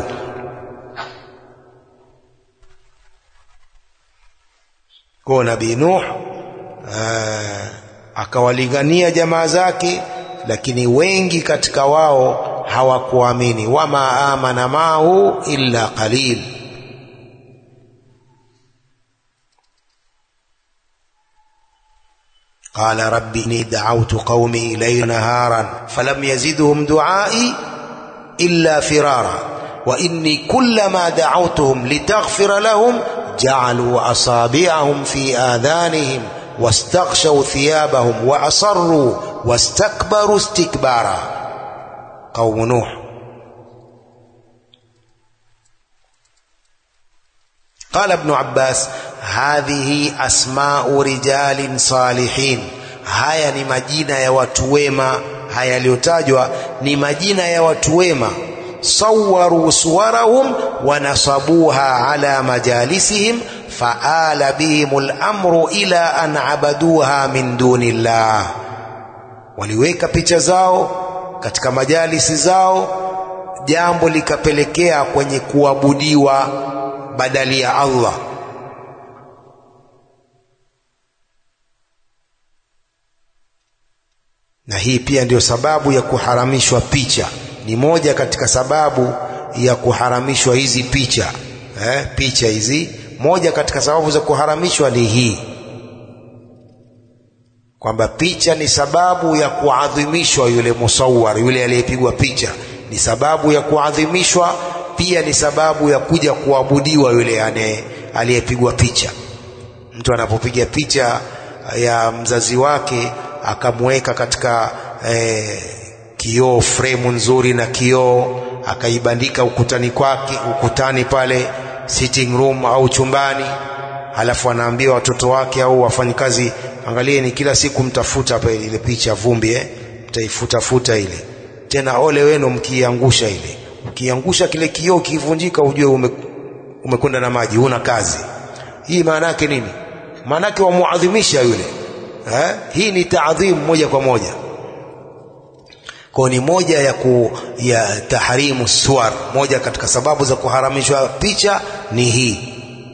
Kwa Nabii Nuh akawalingania jamaa zake, lakini wengi katika wao hawakuamini. Wama amana maahu illa qalil قال رب إني دعوت قومي ليلا نهارا فلم يزدهم دعائي إلا فرارا وإني كلما دعوتهم لتغفر لهم جعلوا أصابعهم في آذانهم واستغشوا ثيابهم وأصروا واستكبروا استكبارا قوم نوح قال ابن عباس hadhihi asmau rijalin salihin, haya ni majina ya watu wema. Haya yaliyotajwa ni majina ya watu wema. Sawaru suwarahum wa nasabuha ala majalisihim faala bihim lamru ila an abaduha min duni llah, waliweka picha zao katika majalisi zao, jambo likapelekea kwenye kuabudiwa badali ya Allah. na hii pia ndiyo sababu ya kuharamishwa picha. Ni moja katika sababu ya kuharamishwa hizi picha eh, picha hizi, moja katika sababu za kuharamishwa ni hii, kwamba picha ni sababu ya kuadhimishwa yule musawar, yule aliyepigwa picha, ni sababu ya kuadhimishwa, pia ni sababu ya kuja kuabudiwa yule aliyepigwa picha. Mtu anapopiga picha ya mzazi wake akamweka katika eh, kioo fremu nzuri na kioo akaibandika ukutani kwake ukutani pale sitting room au chumbani, halafu anaambia watoto wake au wafanyikazi, angalieni kila siku mtafuta hapa ile picha vumbi, eh, mtaifutafuta ile tena, ole wenu mkiangusha ile, ukiangusha kile kioo kivunjika, ujue ume, umekwenda na maji, huna kazi. Hii maana yake nini? Maana yake wamuadhimisha yule Ha? Hii ni taadhimu moja kwa moja, kwa ni moja ya, ku, ya tahrimu suwar. Moja katika sababu za kuharamishwa picha ni hii.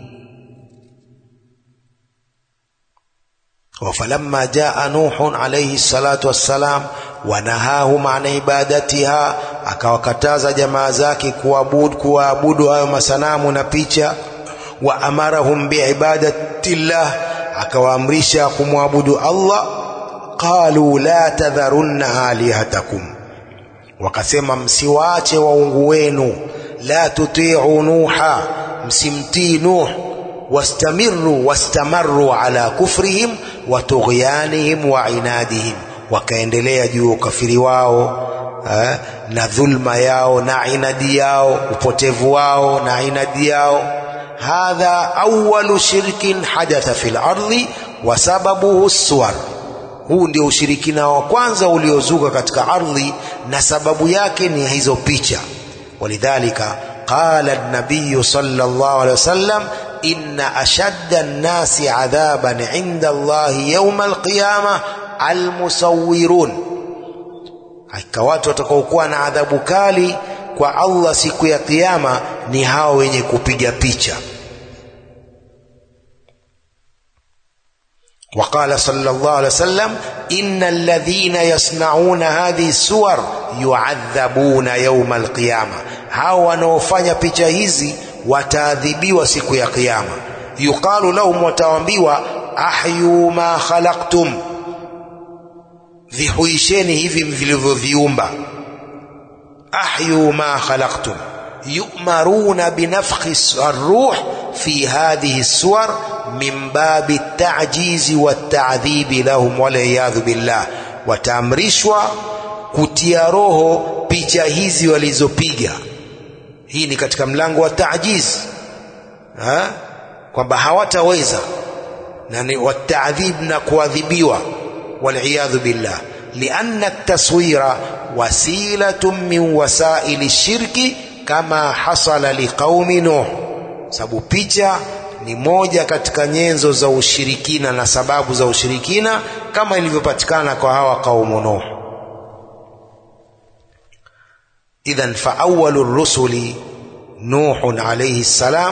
Wafalamma jaa Nuhun alayhi salatu wassalam wanahahum an ibadatiha, akawakataza jamaa zake kuabudu kuabudu hayo masanamu na picha. Wa amarahum biibadatillah akawaamrisha kumwabudu Allah. qalu la tadharunna alihatakum, wakasema msiwaache waungu wenu. La tutiu Nuha, msimtii Nuh. Wastamiru wastamaru ala kufrihim wa tughyanihim wa inadihim, wakaendelea juu ya ukafiri wao eh, na dhulma yao na inadi yao, upotevu wao na inadi yao hadha awalu shirkin hadatha fil ardhi wa sababuhu suwar, huu ndio ushirikina wa kwanza uliozuka katika ardhi na sababu yake ni hizo picha. Walidhalika qala an-nabiy sallallahu alayhi wasallam inna ashadda an-nasi adhaban inda Allahi yawm al-qiyamah al-musawwirun, hakika watu watakaokuwa na adhabu kali kwa Allah siku ya Kiyama ni hao wenye kupiga picha. Waqala sallallahu alaihi wasallam inna alladhina yasnauna hadhihi suwar yuadhabuna yawma alqiyama, hao wanaofanya picha hizi wataadhibiwa siku ya Kiyama. Yuqalu lahum, wataambiwa ahyu ma khalaqtum, vihuisheni hivi vilivyoviumba ahyu ma khalaqtum yu'maruna binafkhi arruh fi hadhihi suwar min babi ta'jizi wata'dhibi lahum waliyadhu billah, wataamrishwa kutia roho picha hizi walizopiga. Hii ni katika mlango wa ta'jiz, kwamba hawataweza na ni wata'dhib na kuadhibiwa, waliyadhu billah lianna taswira wasilatun min wasaili shirki kama hasala liqaumi Nuh, sababu picha ni moja katika nyenzo za ushirikina na sababu za ushirikina kama ilivyopatikana kwa hawa kaumu Nuh. Idhan fa awwalu rusuli Nuhun alayhi salam,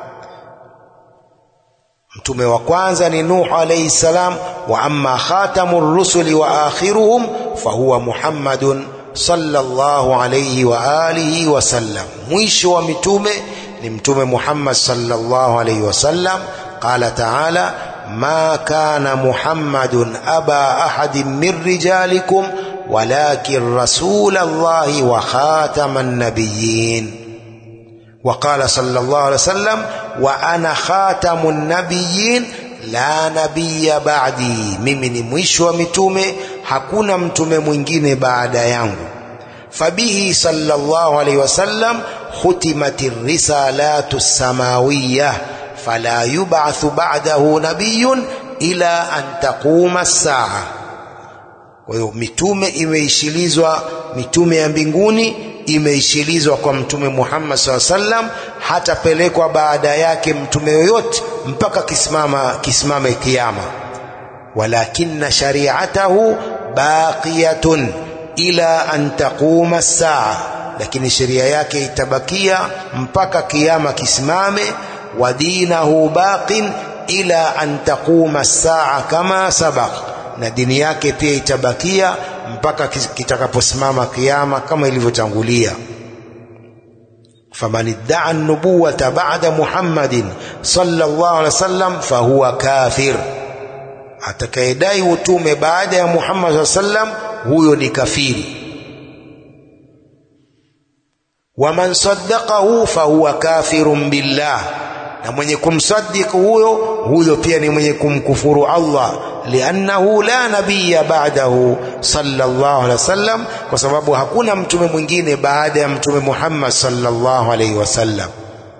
mtume wa kwanza ni Nuh alayhi salam. Wa amma khatamu rusuli wa akhiruhum fahuwa Muhammadun sallallahu alayhi wa alihi wa sallam, mwisho wa mitume ni mtume Muhammad sallallahu alayhi wasallam. Qala taala ma kana Muhammadun aba ahadin min rijalikum walakin rasula Allahi wa khataman nabiyyin. Wa qala sallallahu alayhi wasallam wa ana khatamun nabiyyin la nabiyya ba'di, mimi ni mwisho wa mitume, hakuna mtume mwingine baada yangu. Fabihi sallallahu alayhi wasallam khutimat risalatu samawiyya fala yub'athu ba'dahu nabiyyun ila an taquma as-saa. Kwa hiyo mitume imeishilizwa, mitume ya mbinguni imeishilizwa kwa mtume Muhammad SAW sallam, hatapelekwa baada yake mtume yoyote mpaka kisimama kisimame kiyama. Walakinna shari'atahu baqiyatun ila an taquma as-saa lakini sheria yake itabakia mpaka kiyama kisimame. wa dinahu baqin ila an taquma saa kama sabaq, na dini yake pia itabakia mpaka kitakaposimama kiyama kama ilivyotangulia. faman iddaa an-nubuwata ba'da Muhammadin sallallahu alaihi wasallam fahuwa kafir, atakayedai utume baada ya Muhammad sallallahu alaihi wasallam huyo ni kafiri waman saddaqahu fahuwa kafirun billah, na mwenye kumsaddiq huyo huyo pia ni mwenye kumkufuru Allah, liannahu la nabiyya ba'dahu sallallahu alaihi wasallam, kwa sababu hakuna mtume mwingine baada ya mtume Muhammad sallallahu alaihi wasallam.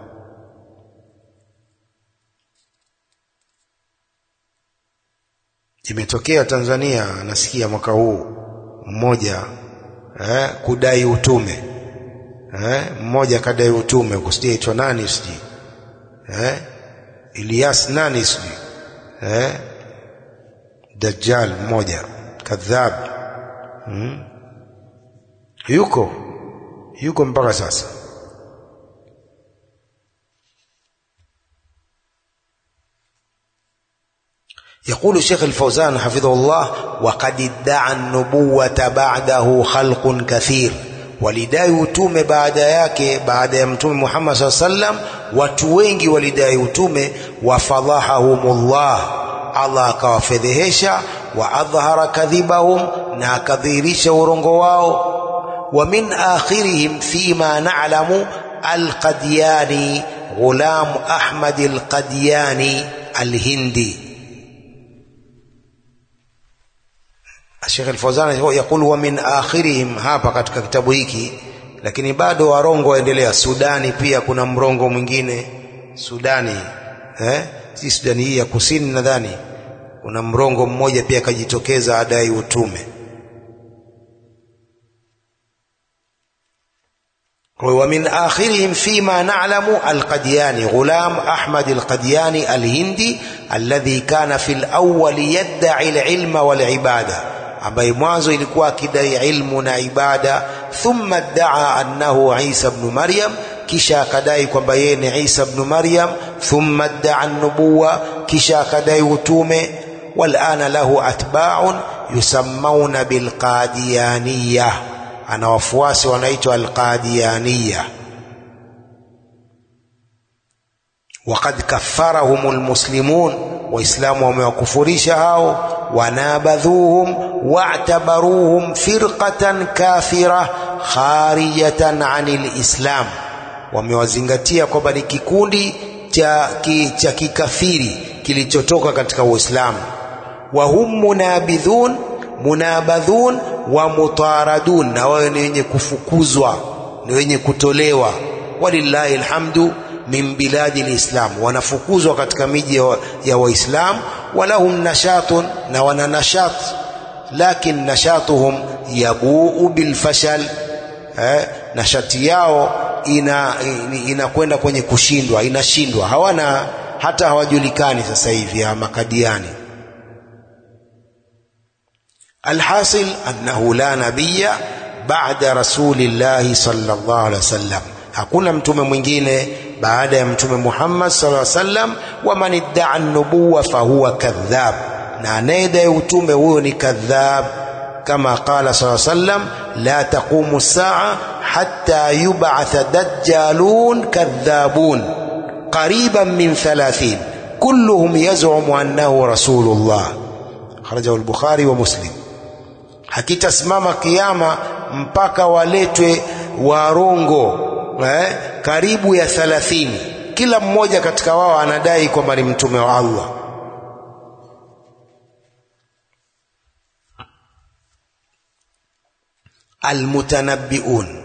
Imetokea Tanzania, nasikia mwaka huu mmoja eh, kudai utume Eh, mmoja kadai utume kusijui aitwa nani sijui eh, Ilyas nani sijui eh, Dajjal mmoja kadhab hmm. Yuko yuko mpaka sasa. Yaqulu Sheikh Al-Fawzan hafidhahullah, waqad idda'a an-nubuwata ba'dahu khalqun kathir walidai utume baada yake, baada ya mtume Muhammad SAW sallam, watu wengi walidai utume. Wafadhahahumullah, Allah akawafedhehesha. Wa adhhara kadhibahum, na akadhihirisha urongo wao. Wa min akhirihim fima na'lamu Alqadyani Ghulam Ahmad Alqadyani Alhindi. Sheikh Al-Fawzan yakulu wa min akhirihim, hapa katika kitabu hiki, lakini bado warongo waendelea. Sudani pia kuna mrongo mwingine Sudani, eh? si Sudani hii ya kusini, nadhani kuna mrongo mmoja pia akajitokeza adai utume. wa min akhirihim fima na'lamu Alqadyani Ghulam Ahmad Alqadyani Alhindi alladhi kana fil awwal yad'i alilma wal ibada ambaye mwanzo ilikuwa akidai ilmu na ibada. Thumma daa annahu Isa ibn Maryam, kisha akadai kwamba yeye ni Isa ibn Maryam. Thumma daa nubuwa, kisha akadai utume. Walana lahu atba'un yusammauna bilqadiyaniya, ana wafuasi wanaitwa alqadiyaniya. Waqad kaffarahum almuslimun, Waislamu wamewakufurisha hao wanabadhuhum wa'tabaruhum firqatan kafira kharijatan anil islam, wamewazingatia kwamba ni kikundi cha ki, cha kikafiri kilichotoka katika Uislamu. Wa hum munabidhun munabadhun wa mutaradun, na wao ni wenye kufukuzwa, ni wenye kutolewa. Walillahi alhamdu min biladi lislam, wanafukuzwa katika miji ya Waislamu. Walahum nashatun, na wana nashat, lakin nashatuhum yabuu bilfashal, eh, nashati yao ina inakwenda kwenye kushindwa, inashindwa, hawana hata hawajulikani sasa hivi ya makadiani. Alhasil annahu la nabiyya ba'da rasulillahi sallallahu alaihi wasallam, hakuna mtume mwingine baada ya mtume Muhammad sallallahu alaihi wasallam. Wa man idda'a an-nubuwwa fahuwa kadhab, na anayedai utume huyo ni kadhab kama qala sallallahu alayhi wasallam la taqumu as-sa'a hatta yub'atha dajjalun kadhabun qariban min 30 kulluhum yaz'umu annahu rasulullah kharajahu al-bukhari wa muslim hakitasimama kiyama mpaka waletwe warongo eh, karibu ya 30 kila mmoja katika wao anadai kwamba ni mtume wa Allah المتنبئون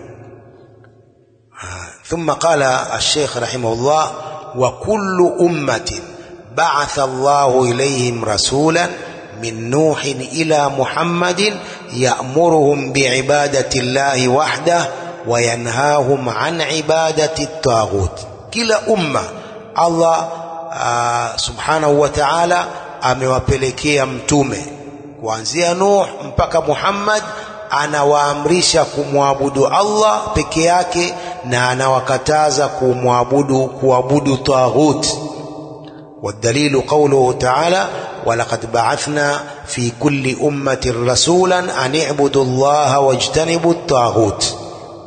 ثم قال الشيخ رحمه الله وكل أمة بعث الله إليهم رسولا من نوح إلى محمد يأمرهم بعبادة الله وحده وينهاهم عن عبادة الطاغوت كلا أمة الله آه سبحانه وتعالى amewapelekea mtume kuanzia Nuh mpaka Muhammad anawaamrisha kumwabudu Allah peke yake na anawakataza kumwabudu kuabudu taghut والدليل قوله تعالى ولقد بعثنا في كل أمة رسولا أن اعبدوا الله واجتنبوا الطاغوت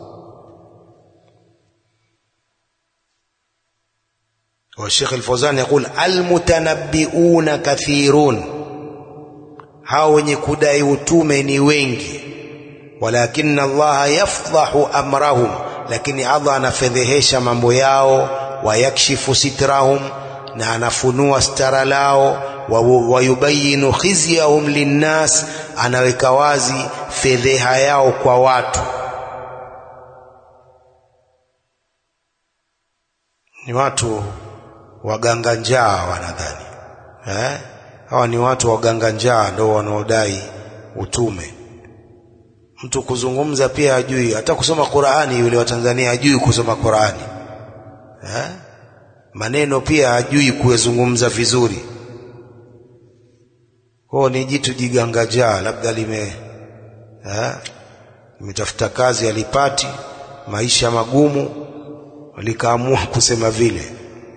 والشيخ الفوزان يقول المتنبئون كثيرون hao wenye kudai utume ni wengi walakin Allah yafdahu amrahum lakini Allah anafedhehesha mambo yao wayakshifu sitrahum na anafunua stara lao wayubayinu khizyahum linnas anaweka wazi fedheha yao kwa watu ni watu waganga njaa wanadhani eh? hawa ni watu waganga njaa ndio wanaodai utume mtu kuzungumza pia hajui hata kusoma Qur'ani yule wa Tanzania hajui kusoma Qur'ani eh? maneno pia hajui kuyazungumza vizuri kwao ni jitu jigangajaa labda lime eh? limetafuta kazi alipati maisha magumu likaamua kusema vile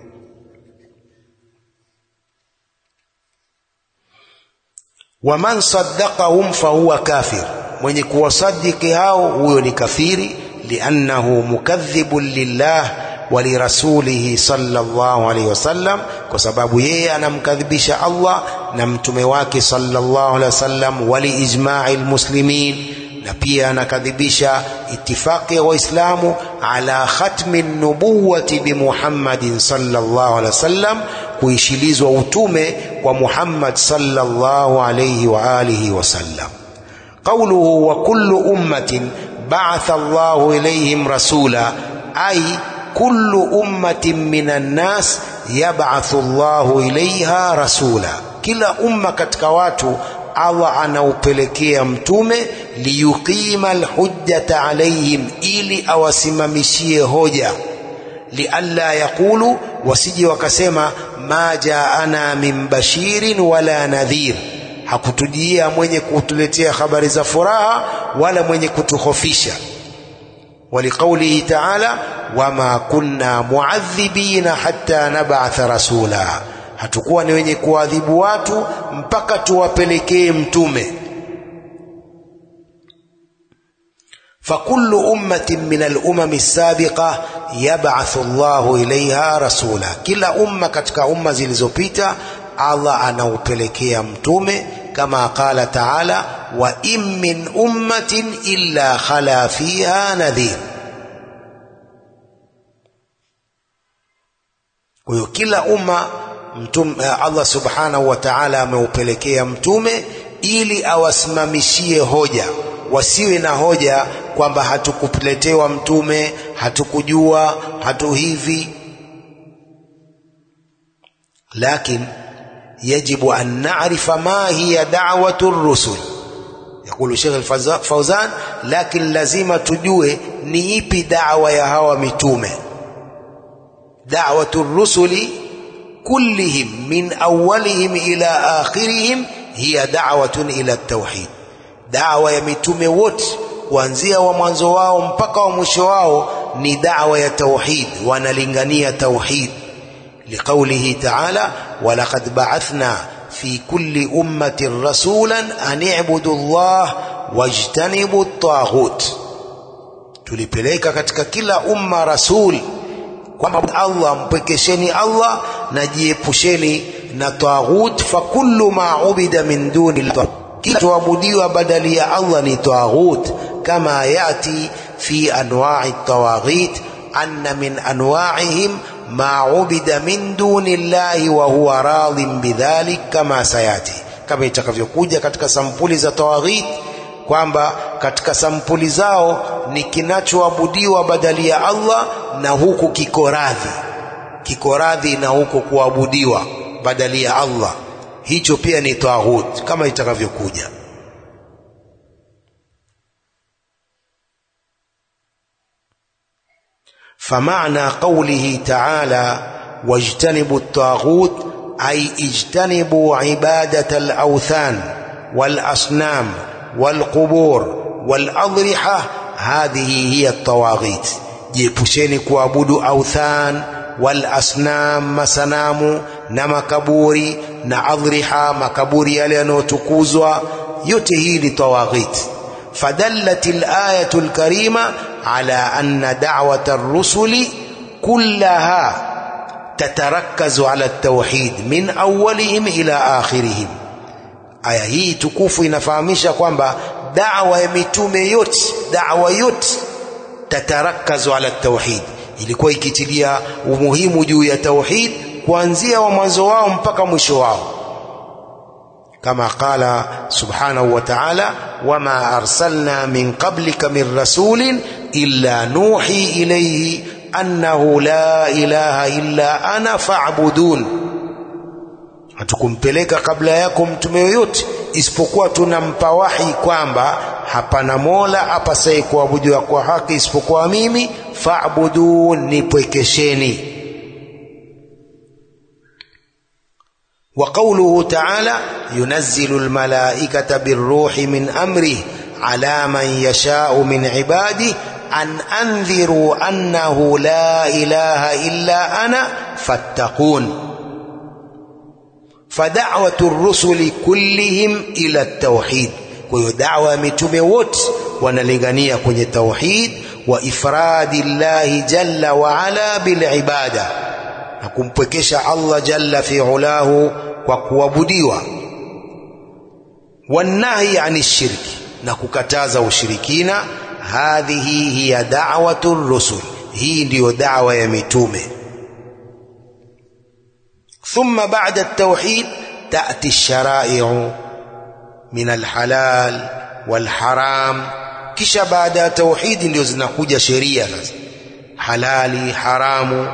waman saddaqahum fahuwa kafir mwenye kuwasadiki hao huyo ni kafiri liannahu mukadhibun lillah wa lirasulihi sallallahu alaihi wasallam kwa sababu yeye anamkadhibisha Allah na mtume wake sallallahu alaihi wasallam wa liijma'i almuslimin na pia anakadhibisha itifaqi ya waislamu ala khatmi nubuwati bi Muhammadin sallallahu alaihi wasallam kuishilizwa utume kwa Muhammad sallallahu alaihi wa alihi wasallam قوله وكل أمة بعث الله إليهم رسولا أي كل أمة من الناس يبعث الله إليها رسولا كلا أمة katika watu Allah anaupelekea mtume liyuqima alhujjata alaihim ili awasimamishie hoja lialla yaqulu wasije wakasema ma jaana min bashirin wala nadhir hakutujia mwenye kutuletea habari za furaha wala mwenye kutuhofisha ولقوله تعالى وما كنا معذبين حتى نبعث رسولا hatakuwa ni wenye kuadhibu watu mpaka tuwapelekee mtume فكل أمة من الأمم السابقة يبعث الله إليها رسولا كلا أمة katika umma zilizopita Allah anaupelekea mtume kama qala taala wa in min ummatin illa khala fiha nadhir kwa hiyo kila umma mtume Allah subhanahu wa ta'ala ameupelekea mtume ili awasimamishie hoja wasiwe na hoja kwamba hatukuletewa mtume hatukujua hatu hivi lakini يجب أن نعرف ما هي دعوة الرسل yakulu Sheikh Fauzan lakini lazima tujue ni ipi da'wa ya hawa mitume da'watu rusuli kullihim min awwalihim ila akhirihim hiya da'watun ila tauhid da'wa ya mitume wote kuanzia wa mwanzo wao mpaka wa mwisho wao ni da'wa ya tauhid wanalingania tauhid liqaulihi ta'ala walaqad ba'athna fi kulli ummatin rasulan an i'budu Allah wajtanibu at-taghut tulipeleka katika kila umma rasul kwamba Allah mpekesheni Allah na jiepusheni na taghut fa kullu ma ubida min duni kila tuabudiwa badali ya Allah ni taghut kama yati fi anwa'i tawaghit anna min anwa'ihim ma ubida min duni llahi wa huwa radhin bidhalik kama sayati kama itakavyokuja katika sampuli za tawaghit kwamba katika sampuli zao ni kinachoabudiwa badali ya Allah na huku kiko radhi kiko radhi na huku kuabudiwa badali ya Allah hicho pia ni taghut kama itakavyokuja فمعنى قوله تعالى واجتنبوا الطاغوت أي اجتنبوا عبادة الأوثان والأصنام والقبور والأضرحة هذه هي الطواغيت جيبوشيني كوابودو أوثان والأصنام مسنام نمكبوري نأضرحة مكبوري يلينو تكوزوا يتهي لطواغيت فدلت الآية الكريمة على أن دعوة الرسل كلها تتركز على التوحيد من أولهم إلى آخرهم aya hii tukufu inafahamisha kwamba da'wa ya mitume yote da'wa yote tatarakazu ala tauhid ilikuwa ikitilia umuhimu juu ya tauhid kuanzia wa mwanzo wao mpaka mwisho wao kama qala subhanahu wa ta'ala wama arsalna min qablika min rasulin illa nuhi ilayhi annahu la ilaha illa ana fa'budun hatukumpeleka kabla yako mtume yoyote isipokuwa tunampa wahi kwamba hapana mola apasaye kuabudiwa kwa haki isipokuwa mimi fa'budun nipwekesheni وقوله تعالى ينزل الملائكة بالروح من أمره على من يشاء من عباده أن أنذروا أنه لا إله إلا أنا فاتقون فدعوة الرسل كلهم إلى التوحيد ودعوة متموت ونلغنية كن التوحيد وإفراد الله جل وعلا بالعبادة نكمبكش الله جل في علاه وكوابديوا والنهي عن الشرك نككتاز وشركين هذه هي دعوة الرسل هي ndio دعوة ya mitume ثم بعد التوحيد تأتي الشرائع من الحلال والحرام kisha baada ya tauhidi ndio zinakuja sheria sasa halali haramu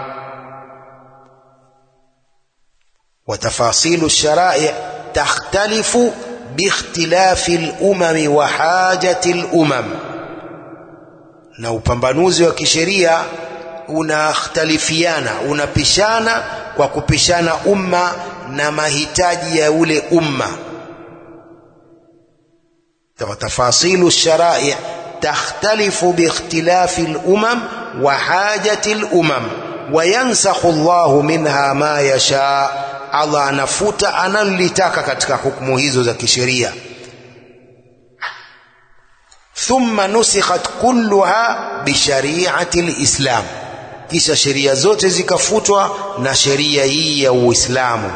وتفاصيل الشرائع تختلف باختلاف الأمم وحاجة الأمم na upambanuzi wa kisheria unakhtalifiana unapishana kwa kupishana umma na mahitaji ya ule umma tafasilu الشرائع تختلف باختلاف الأمم وحاجة الأمم وينسخ الله منها ما يشاء Allah anafuta analolitaka katika hukumu hizo za kisheria thumma nusikhat kulluha bishariati lislam kisha sheria zote zikafutwa na sheria hii ya uislamu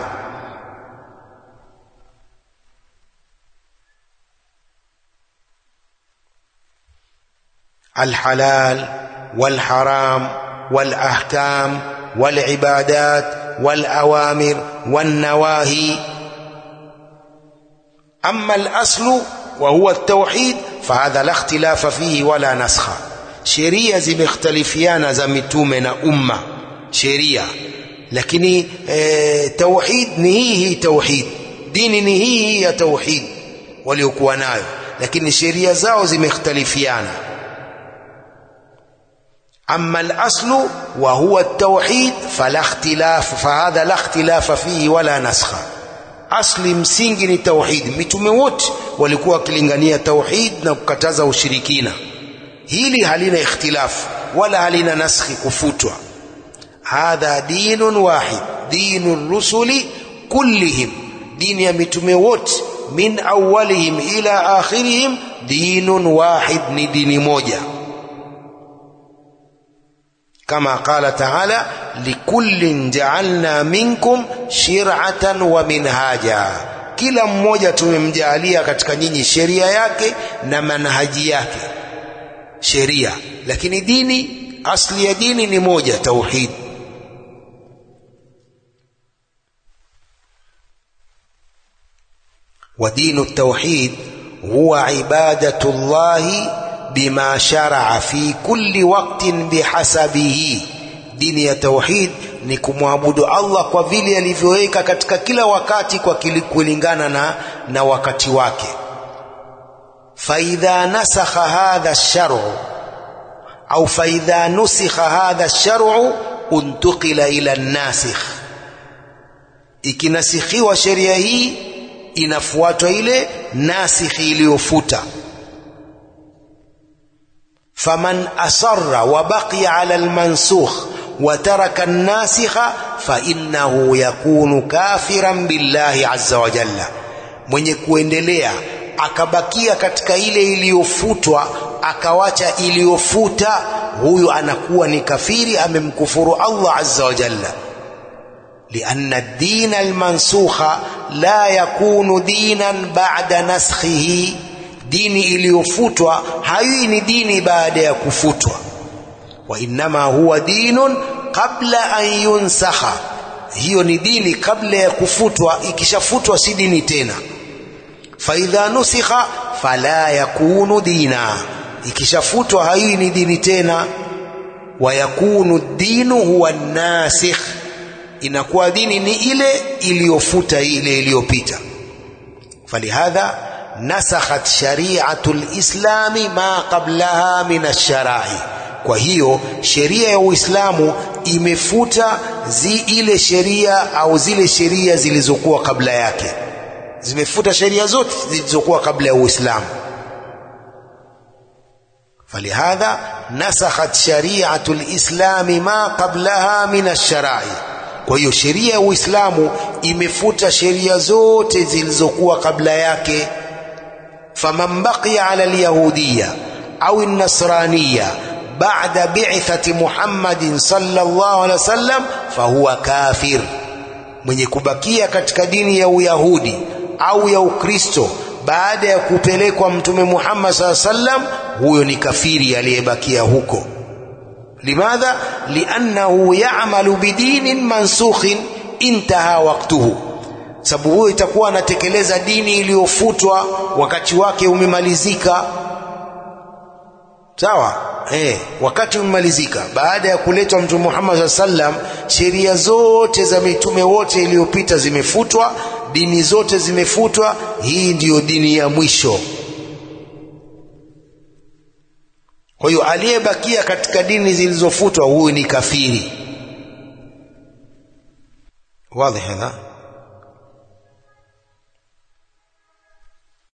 الحلال والحرام والأحكام والعبادات والأوامر والنواهي أما الأصل وهو التوحيد فهذا لا اختلاف فيه ولا نسخ sheria zimekhtalifiana za mitume na umma sheria lakini e, tauhid ni hii hii tauhid dini ni hii hii ya tauhid waliokuwa nayo lakini sheria zao zimekhtalifiana أما الأصل وهو التوحيد فلا اختلاف فهذا لا اختلاف فيه ولا نسخ asli msingi ni tauhid mitume wote walikuwa wakilingania tauhid na kukataza ushirikina hili halina ikhtilafu wala halina naskhi kufutwa hadha dinun wahid dinu rusuli kullihim dini ya mitume wote min awalihim ila akhirihim dinun wahid ni dini moja كما قال تعالى لكل جعلنا منكم شرعة ومنهاجا kila mmoja tumemjaalia katika nyinyi sheria yake na manhaji yake sheria lakini dini asli ya dini ni moja tauhid ودين التوحيد هو عبادة الله بما شرع في كل وقت بحسبه dini ya tauhid ni kumwabudu Allah kwa vile alivyoweka katika kila wakati kwa kulingana na, na wakati wake faidha nasakha hadha ash-shar'u au faidha nusikha hadha ash-shar'u untuqila ila an-nasikh ikinasikhiwa sheria hii inafuatwa ile nasikhi iliyofuta فمن أصر وبقي على المنسوخ وترك الناسخ فإنه يكون كافرا بالله عز وجل mwenye kuendelea akabakia katika ile iliyofutwa akawacha iliyofuta huyu anakuwa ni kafiri amemkufuru Allah azza wa jalla لأن الدين المنسوخ لا يكون دينا بعد نسخه dini iliyofutwa haiwi ni dini baada ya kufutwa wa innama huwa dinun qabla an yunsakha hiyo ni dini kabla ya kufutwa ikishafutwa si dini tena faidha nusikha fala yakunu dina ikishafutwa haiwi ni dini tena wa yakunu dinu huwa nasikh inakuwa dini ni ile iliyofuta ile iliyopita falihadha nasakhat shari'atu lislami ma qablaha min alsharai kwa hiyo sheria ya uislamu imefuta zi ile sheria au zile sheria zilizokuwa kabla yake zimefuta sheria zote zilizokuwa kabla ya uislamu falihadha nasakhat shari'atu lislami ma qablaha min alsharai kwa hiyo sheria ya uislamu imefuta sheria zote zilizokuwa kabla yake فمن بقي على اليهودية أو النصرانية بعد بعثة محمد صلى الله عليه وسلم فهو كافر mwenye kubakia katika dini ya uyahudi au ya ukristo baada ya kupelekwa mtume Muhammad saa sallam huyo ni kafiri aliyebakia huko limadha liannahu ya'malu bidinin mansukhin intaha waqtuhu sababu huyo itakuwa anatekeleza dini iliyofutwa wakati wake umemalizika sawa eh wakati umemalizika baada ya kuletwa mtume Muhammad sallam sheria zote za mitume wote iliyopita zimefutwa dini zote zimefutwa hii ndiyo dini ya mwisho kwa hiyo aliyebakia katika dini zilizofutwa huyu ni kafiri wazi hadha